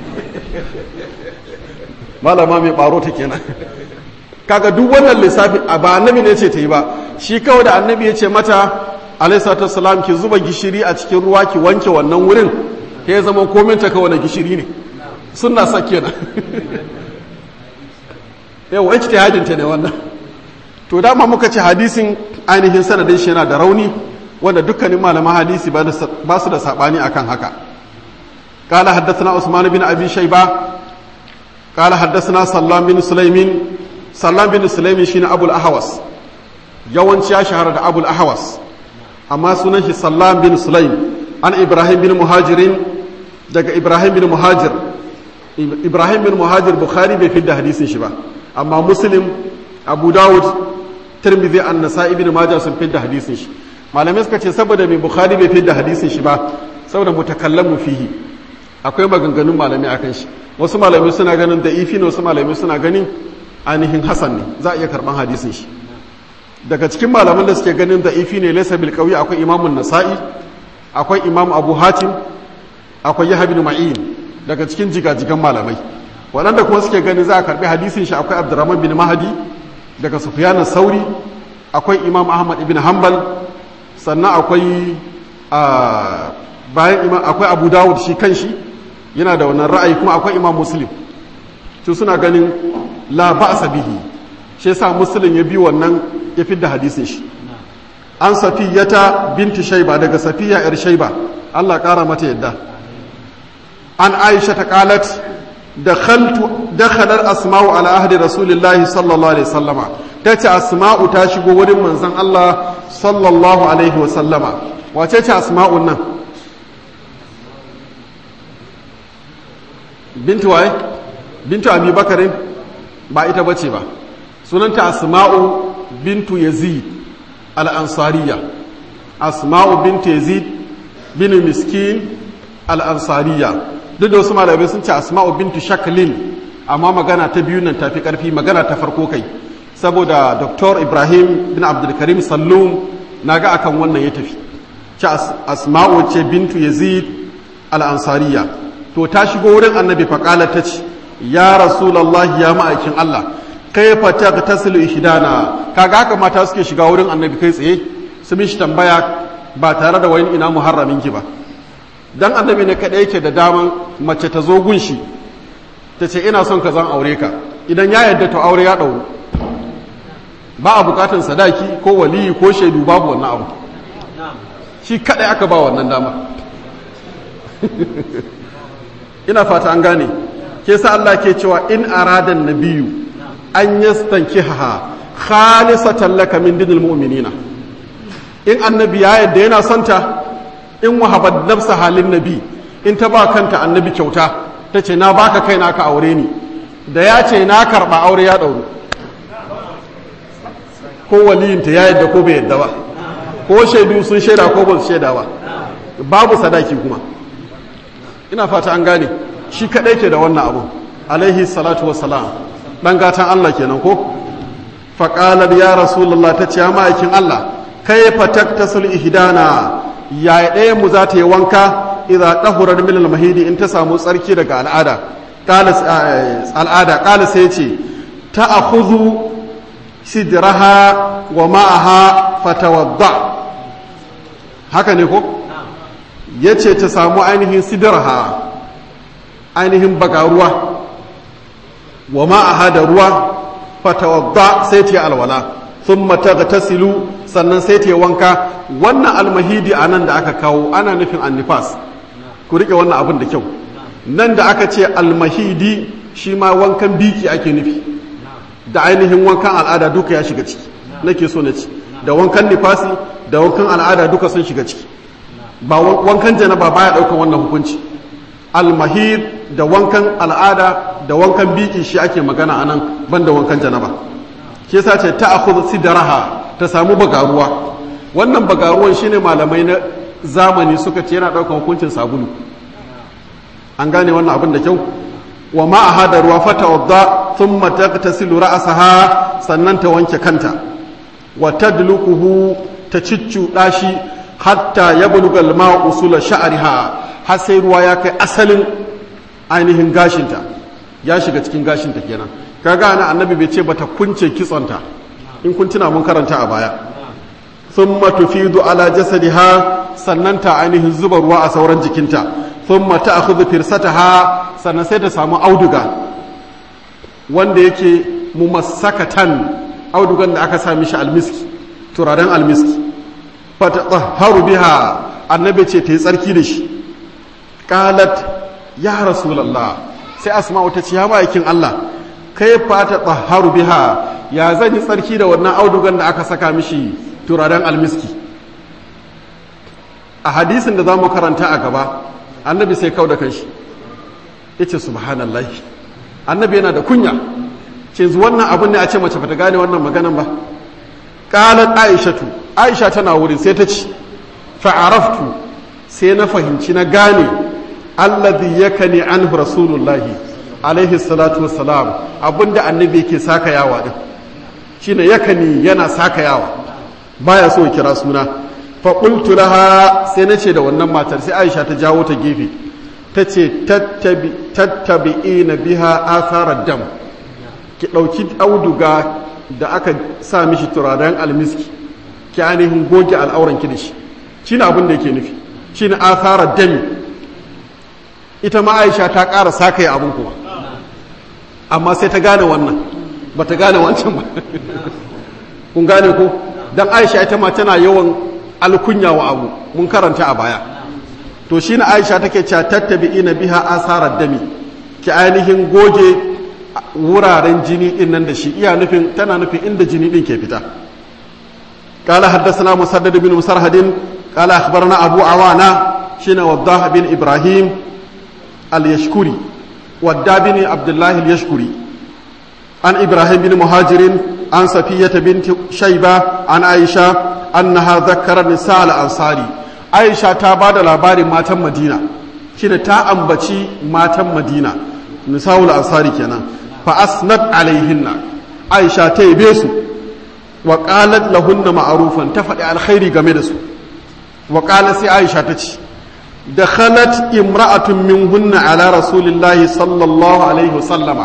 malama mai baro ta kenan kaga duk wannan lissafi a ba annabi ne ce ta yi ba shi kawai da annabi ya ce mata alaihissalatu salam ki zuba gishiri a cikin ruwa ki wanke wannan wurin ya zama komin ta kawai na gishiri ne suna sa kenan yau wacce ta hadinta ne wannan to dama muka ce hadisin ainihin sanadin shi yana da rauni wanda dukkanin malaman hadisi ba su da sabani akan haka قال حدثنا عثمان بن ابي شيبه قال حدثنا سلام بن سليم سلام بن سليم شين ابو الاحوص yawanci ya shahara da abul ahawas amma sunan shi sallam bin sulaim an ibrahim bin muhajirin daga ibrahim bin muhajir ibrahim bin muhajir bukhari bai fidda hadisin shi ba amma muslim abu dawud tirmidhi an nasa'i bin majah sun fidda hadisin shi malamai suka ce saboda mai bukhari bai fidda hadisin shi ba saboda mutakallamu fihi akwai maganganun malamai akan shi wasu malamai suna ganin da ifi ne wasu malamai suna ganin ainihin hasan ne za a iya karban hadisin shi daga cikin malaman da suke ganin da ifi ne laysa bil qawi akwai imamun nasa'i akwai imam abu hatim akwai yahya bin ma'in daga cikin jigajigan malamai waɗanda kuma suke ganin za a karbi hadisin shi akwai abdurrahman bin mahadi daga sufyan sauri akwai imam ahmad ibn hanbal sannan akwai bayan imam akwai abu dawud shi kanshi yana da wannan ra'ayi kuma akwai imam muslim su suna ganin la ba'sa bihi shi yasa muslim ya bi wannan ya fidda hadisin shi an safiyata binti shaiba daga safiya yar shaiba Allah kara mata yadda an aisha ta qalat dakhaltu dakhalar asma'u ala ahdi rasulillahi sallallahu alaihi wasallama tace asma'u ta shigo wurin manzon Allah sallallahu alaihi wasallama wace ce asma'un nan bintu waye bintu abi bakarin ba ita bace ba sunanta asma'u bintu yazid al'ansariya asma'u bintu yazid bin miskin al'ansariya duk da wasu malamai sun ce asma'u bintu shaklin amma magana ta biyu nan tafi karfi magana ta farko kai saboda dr ibrahim bin abdulkarim sallum na ga akan wannan ya tafi ce asma'u ce bintu yazid al'ansariya to ta shigo wurin annabi faƙala ta ce ya rasulallah ya ma'aikin allah kaifa tagtasilu ihdana kaga haka mata suke shiga wurin annabi kai tsaye su mishi tambaya ba tare da wani ina muharramin ki ba dan annabi ne kada yake da daman mace ta zo gunshi ta ce ina son ka zan aure ka idan ya yadda to aure ya dauru ba a bukatan sadaki ko waliyi ko shaidu babu wannan abu shi kadai aka ba wannan dama ina fata an gane ke sa Allah ke cewa in aradan nabiyu an yastankiha khalisatan laka min dinil mu'minina in annabi ya yadda yana santa in wahabat nafsa halin nabi in ta ba kanta annabi kyauta ta ce na baka kai na ka aure ni da ya ce na karba aure ya dauru ko waliyinta ya yadda ko bai yadda ba ko shaidu sun shaida ko ba su shaida ba babu sadaki kuma ina fata an gane shi kadai ke da wannan abu alaihi salatu wassalam dan gatan Allah kenan ko faqalat ya rasulullah ta ce ya ma'aikin Allah kaifa taktasul ihdana ya ɗaya mu za ta yi wanka idza tahurar min al-mahidi in ta samu tsarki daga al'ada qala al'ada qala sai ce ta'khudhu sidraha wa ma'aha fatawadda haka ne ko yace ta samu ainihin sidraha ainihin bagaruwa wa ma'aha da ruwa fatawadda sai ta alwala thumma taghtasilu sannan sai ta wanka wannan almahidi anan da aka kawo ana nufin annifas ku rike wannan abin da kyau nan da aka ce almahidi shi ma wankan biki ake nufi da ainihin wankan al'ada duka ya shiga ciki nake so na ci da wankan nifasi da wankan al'ada duka sun shiga ciki ba wankan janaba baya daukan wannan hukunci almahid da wankan al'ada da wankan biki shi ake magana anan banda wankan janaba shi yasa ce ta akhudh sidraha ta samu bagaruwa wannan bagaruwan shine malamai na zamani suka ce yana daukan hukuncin sabulu an gane wannan abin da kyau wa ma'aha da ruwa fata wadda thumma tagtasilu ra'saha sannan ta wanke kanta wa tadluquhu ta ciccuɗa shi hatta yabluga al-ma'u usula sha'riha har sai ruwa ya kai asalin ainihin gashinta ya shiga cikin gashinta kenan kaga ana annabi bai ce bata kunce kitsonta in kun tuna mun karanta a baya thumma tufidu ala jasadiha sannan ta ainihin zuba ruwa a sauran jikinta thumma ta'khudhu firsataha sannan sai ta samu auduga wanda yake mumassakatan audugan da aka sa mishi almiski turaren almiski fatatahharu biha annabi ce ta yi tsarki da shi qalat ya rasulullah sai asma'u ta ce ya ma'aikin Allah kai fata tsaharu biha ya zan yi tsarki da wannan audugan da aka saka mishi turaren almiski a hadisin da za mu karanta a gaba annabi sai kau da kanshi ya ce subhanallah annabi yana da kunya ce wannan abin ne a ce mace bata gane wannan maganan ba ƙalar aishatu aisha tana wurin sai ta ci fa'araftu sai na fahimci na gane alladhi yakani anhu rasulullahi alaihi salatu wassalam abinda annabi yake saka yawa din shine yakani yana saka yawa baya so ya kira suna fa qultu laha sai nace da wannan matar sai Aisha ta jawo ta gefe tace tattabi tattabi'ina biha atharar dam ki dauki auduga da aka sa mishi turaren almiski ki ainihin goge al'auran ki da shi shine abin da yake nufi shine atharar dami ita ma Aisha ta ƙara saka ya abin kuma amma sai ta gane wannan ba ta gane wancan ba kun gane ko don aisha ita ma tana yawan alkunya wa abu mun karanta a baya to shi na aisha take cewa tattabi ina biha asarar dami ki ainihin goge wuraren jini din nan da shi iya nufin tana nufin inda jini din ke fita قال حدثنا مسدد بن مسرهد قال أخبرنا أبو عوانة شين وضاح بن إبراهيم اليشكري ودى بن عبد الله اليشكري عن إبراهيم بن مهاجر عن صفية بنت شيبة عن عائشة أنها ذكر نساء الأنصاري عائشة تابعد لابار ماتم مدينة شين تا أنبتي ماتم مدينة نساء الأنصاري كنا فأسند عليهن عائشة تيبيسو وقالت لهن معروفا تفعل الخير جميلسو وقالت سي عائشة تتي دخلت امرأة منهن على رسول الله صلى الله عليه وسلم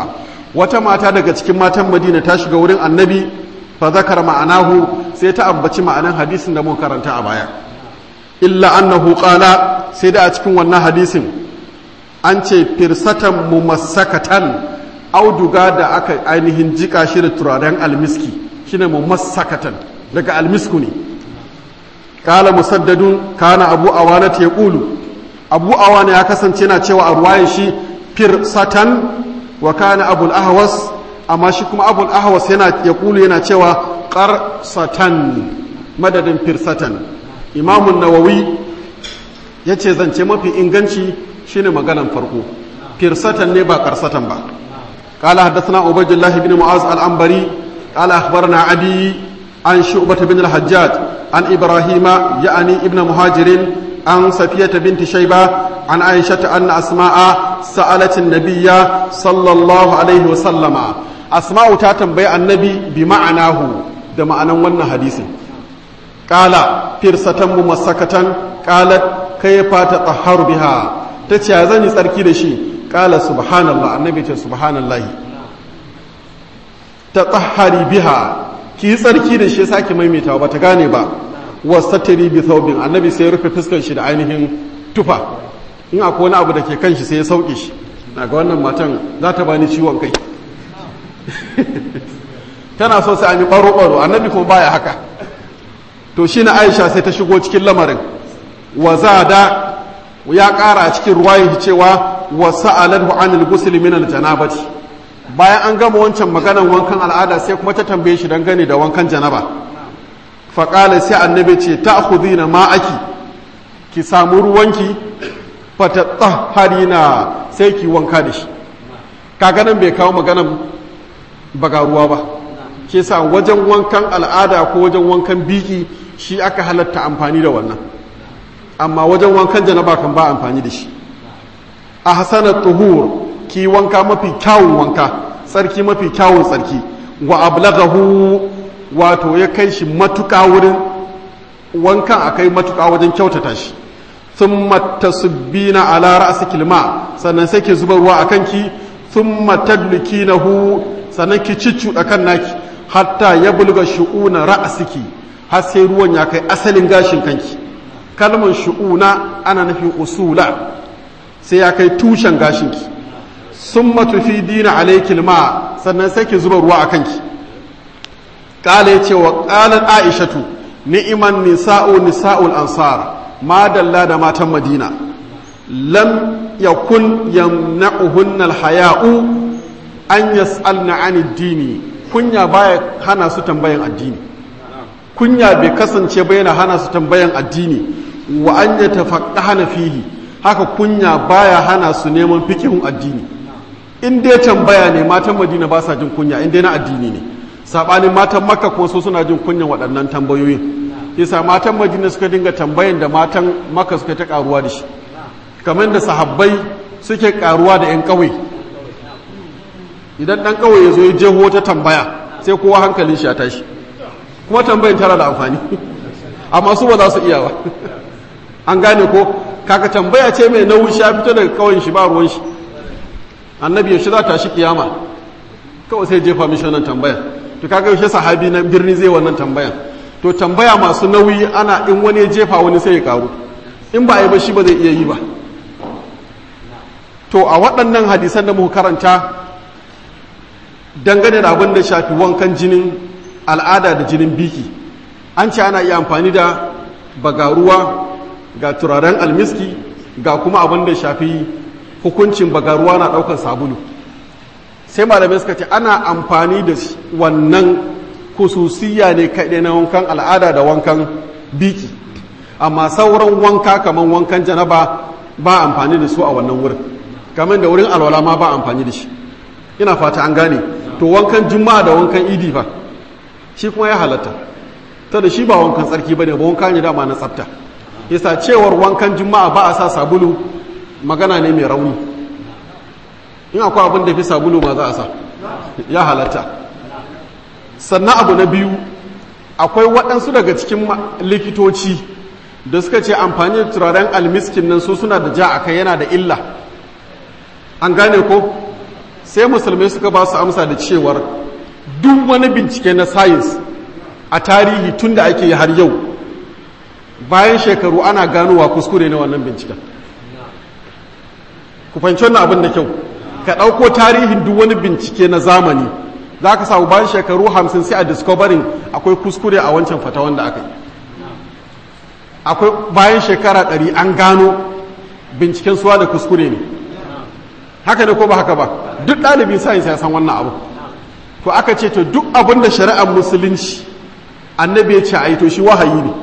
wata mata daga cikin matan madina ta shiga wurin annabi fa zakar ma'anahu sai ta ambaci ma'anan hadisin da mun karanta a baya illa annahu qala sai da a cikin wannan hadisin an ce firsatan mumassakatan auduga da aka ainihin jika shi da turaren almiski shine mumassakatan daga almisku ne kala musaddadun kana abu awana ta yaqulu abu awana ya kasance na cewa a ruwayan shi firsatan wa kana abul ahwas amma shi kuma abul ahwas yana yaqulu yana cewa qarsatan madadin firsatan imamun nawawi yace zance mafi inganci shine maganan farko firsatan ne ba qarsatan ba قال حدثنا عبيد الله بن معاذ العنبري قال اخبرنا عدي عن شعبة بن الحجاج عن ابراهيم يعني ابن مهاجر عن صفية بنت شيبة عن عائشة أن أسماء سألت النبي صلى الله عليه وسلم أسماء تاتنبي النبي بمعناه ده معنى ون حديث قال فرصة ممسكة قالت كيف تطهر بها تتشازني سركي دشي قال سبحان الله النبي سبحان الله تطهري بها ki tsarki da shi sake maimaitawa ba ta gane ba wasatiri bi thawbin annabi sai ya rufe fuskar shi da ainihin tufa in akwai wani abu da ke kan shi sai ya sauke shi na ga wannan matan za ta bani ciwon kai tana so sai an yi baro baro annabi kuma baya haka to shi na aisha sai ta shigo cikin lamarin wa da ya kara a cikin ruwayin cewa wa sa'alahu anil ghusl min al janabati bayan an gama wancan maganan wankan al'ada sai kuma ta tambaye shi dangane da wankan janaba faƙala sai annabi ce ta na ma'aki ki samu ruwanki fata na sai ki wanka da shi kaganan bai kawo maganan baga ruwa ba ke sa wajen wankan al'ada ko wajen wankan biki shi aka halatta amfani da wannan amma wajen wankan janaba kan ba amfani da shi a hasanar tuhur ki wanka mafi kyawun wanka tsarki mafi kyawun tsarki wa ablaghahu wato ya kai shi matuƙa wurin wankan akai matuƙa wajen kyautata shi thumma tasubbina ala ra'siki alma sannan sai ki zuba ruwa akan ki thumma tadlikinahu sannan ki ciccuda kan naki hatta yabluga shu'una ra'siki har sai ruwan ya kai asalin gashin kanki kalmar shu'una ana nufin usula sai ya kai tushen gashinki sun matufi dina alaikil ma sannan sai ki zuba ruwa a kanki ƙala ya ce wa ƙalar aishatu ni'iman nisa'u nisa'ul ansar ma dalla da matan madina lam yakun yamna'uhunna alhaya'u an yas'alna an dini kunya baya hana su tambayan addini kunya bai kasance ba yana hana su tambayan addini wa an yatafaqqahana fihi haka kunya baya hana su neman fikihun addini in dai tambaya ne matan madina ba sa jin kunya in dai na addini ne sabanin matan makka kuma su suna jin kunyan waɗannan tambayoyin yasa matan madina suka dinga tambayan da matan makka suka ta karuwa da shi kamar da sahabbai suke karuwa da 'yan ƙauye idan ɗan ƙauye ya zo ya jeho ta tambaya sai kowa hankalin shi ya tashi kuma tambayin tara da amfani amma su ba za su iya ba an gane ko kaka tambaya ce mai nauyi sha fito daga ƙauyen shi ba ruwan shi annabi yaushe za ta shi kiyama kawai sai jefa mishi wannan tambayan to kaga yaushe sahabi na birni zai wannan tambayan to tambaya masu nauyi ana in wani ya jefa wani sai ya karu in ba a yi ba shi ba zai iya yi ba to a waɗannan hadisan da muka karanta dangane da abin da shafi wankan jinin al'ada da jinin biki an ce ana iya amfani da bagaruwa ga turaren almiski ga kuma abin da shafi hukuncin bagaruwa na ɗaukar sabulu sai malamai suka ce ana amfani da wannan kususiya ne kaɗai na wankan al'ada da wankan biki amma sauran wanka kamar wankan janaba ba amfani da su a wannan wurin kamar da wurin alwala ma ba amfani da shi ina fata an gane to wankan juma'a da wankan idi fa shi kuma ya halatta ta da shi ba wankan tsarki ba ne ba wanka ne dama na tsafta yasa cewar wankan juma'a ba a sa sabulu magana ne mai rauni in akwai abin da fi sabulu ma za a sa ya halatta sannan abu na biyu akwai waɗansu daga cikin likitoci da suka ce amfani da turaren almiskin nan su suna da ja a kai yana da illa an gane ko sai musulmai suka ba su amsa da cewar duk wani bincike na science a tarihi tun da ake yi har yau bayan shekaru ana ganowa kuskure na wannan binciken ku fahimci wannan abin da kyau ka ɗauko tarihin duk wani bincike na zamani za ka samu bayan shekaru hamsin sai a discovering akwai kuskure a wancan fata wanda aka yi akwai bayan shekara ɗari an gano binciken suwa da kuskure ne haka ne ko ba haka ba duk ɗalibin science ya san wannan abu to aka ce to duk abin da shari'ar musulunci annabi ya ce a yi to shi wahayi ne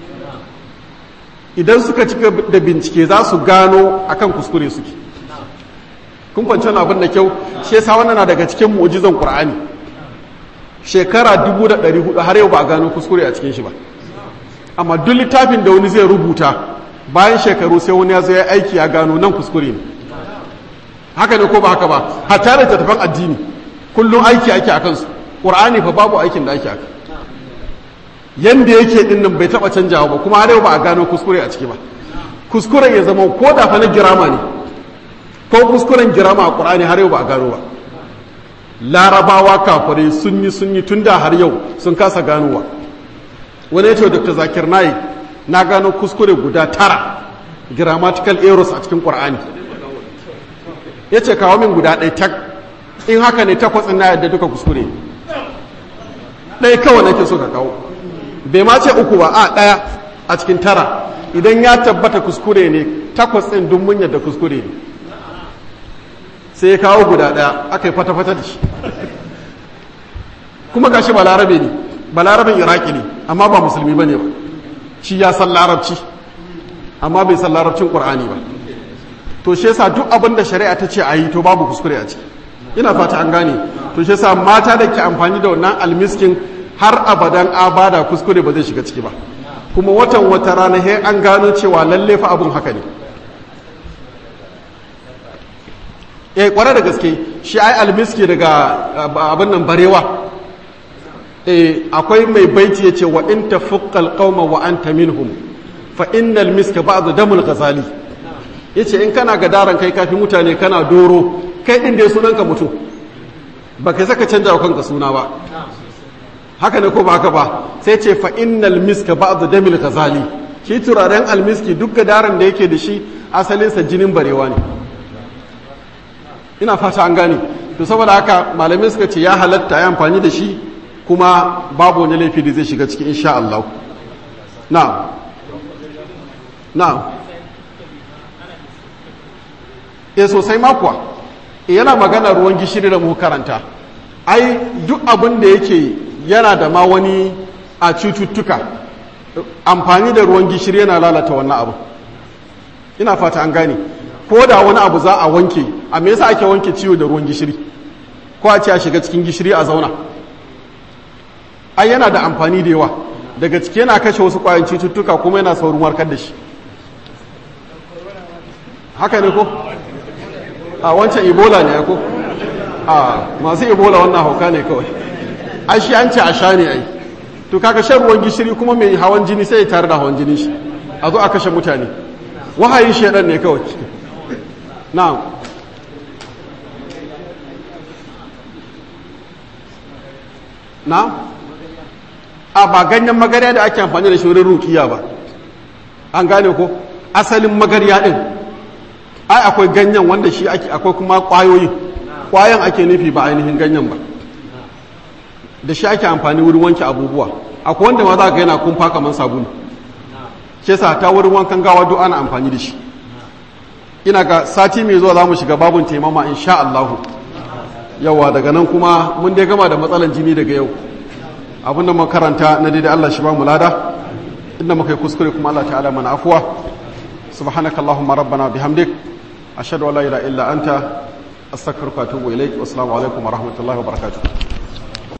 idan suka cika da bincike za su gano akan kuskure suke kun kwanci abin da kyau shi yasa wannan na daga cikin mu'jizan qur'ani shekara 1400 har yau ba a gano kuskure a cikin shi ba amma duk littafin da wani zai rubuta bayan shekaru sai wani ya zo ya aiki ya gano nan kuskure ne haka ne ko ba haka ba hatta da tattafan addini kullum aiki ake akan su qur'ani fa babu aikin da ake aka yanda yake din nan bai taba canjawa ba kuma har yau ba a gano kuskure a ciki ba kuskuren ya zama ko da fa na girama ne ko kuskuren girama a qur'ani har yau ba a gano ba larabawa kafirai sun yi sun yi tun da har yau sun kasa ganowa wani ya ce dr zakir naik na gano kuskure guda tara grammatical errors a cikin qur'ani ya ce kawo min guda ɗaya tak in haka ne takwas na yadda duka kuskure ɗaya kawai nake so ka kawo bai ma ce uku ba a ɗaya a cikin tara idan ya tabbata kuskure ne takwas ɗin dun mun yadda kuskure ne sai ya kawo guda ɗaya aka yi fata-fata da shi kuma gashi ba larabe ne ba larabin iraki ne amma ba musulmi ba ne ba shi ya san larabci amma bai san larabcin ƙur'ani ba to shi yasa duk abin da shari'a ta ce a yi to babu kuskure a ciki ina fata an gane to shi yasa mata da ke amfani da wannan almiskin har abadan abada kuskure ba zai shiga ciki ba kuma watan wata rana he an gano cewa lalle fa abun haka ne eh kware da gaske shi ai almiski daga abin nan barewa eh akwai mai baiti yace wa in tafuqqal qauma wa anta minhum fa innal miska ba'd damul ghazali yace in kana gadaran kai kafi mutane kana doro kai din da sunanka mutum ba kai saka canja wa kanka suna ba haka ne ko ba haka ba sai ce fa innal miska ba'd damil ghazali shi turaren almiski duk gadaran da yake da shi asalinsa jinin barewa ne ina fata an gane to saboda haka malamai suka ce ya halatta ya amfani da shi kuma babu wani laifi da zai shiga ciki insha Allah na na e sosai makuwa e yana magana ruwan gishiri da mu karanta ai duk abin da yake yana da ma wani a cututtuka amfani da ruwan gishiri yana lalata wannan abu ina fata an gane ko da wani abu za a wanke a me yasa ake wanke ciwo da ruwan gishiri ko a ce a shiga cikin gishiri a zauna ai yana da amfani da yawa daga ciki yana kashe wasu kwayan cututtuka kuma yana saurin warkar da shi haka ne ko a wancan ebola ne ko a masu ebola wannan hauka ne kawai ai shi an ce a sha ne ai to kaga shan ruwan gishiri kuma mai hawan jini sai ya tare da hawan jini shi a zo a kashe mutane wahayin shaidan ne kawai na'am na'am a ba ganyen magarya da ake amfani da shi wurin rukiya ba an gane ko asalin magarya din ai akwai ganyen wanda shi ake akwai kuma kwayoyi kwayan ake nufi ba ainihin ganyen ba da shi ake amfani wurin wanke abubuwa akwai wanda ma za ka yana kumfa kamar sabulu shi yasa ta wurin wankan gawa duk ana amfani da shi ina ga sati mai zuwa za mu shiga babun taimama insha Allahu yawa daga nan kuma mun dai gama da matsalan jini daga yau abin da makaranta na daidai Allah shi ba mu lada inda muka yi kuskure kuma Allah ta'ala mana afuwa subhanakallahumma rabbana bihamdik ashhadu an la ilaha illa anta astaghfiruka wa atubu ilaik wassalamu alaikum wa rahmatullahi wa barakatuh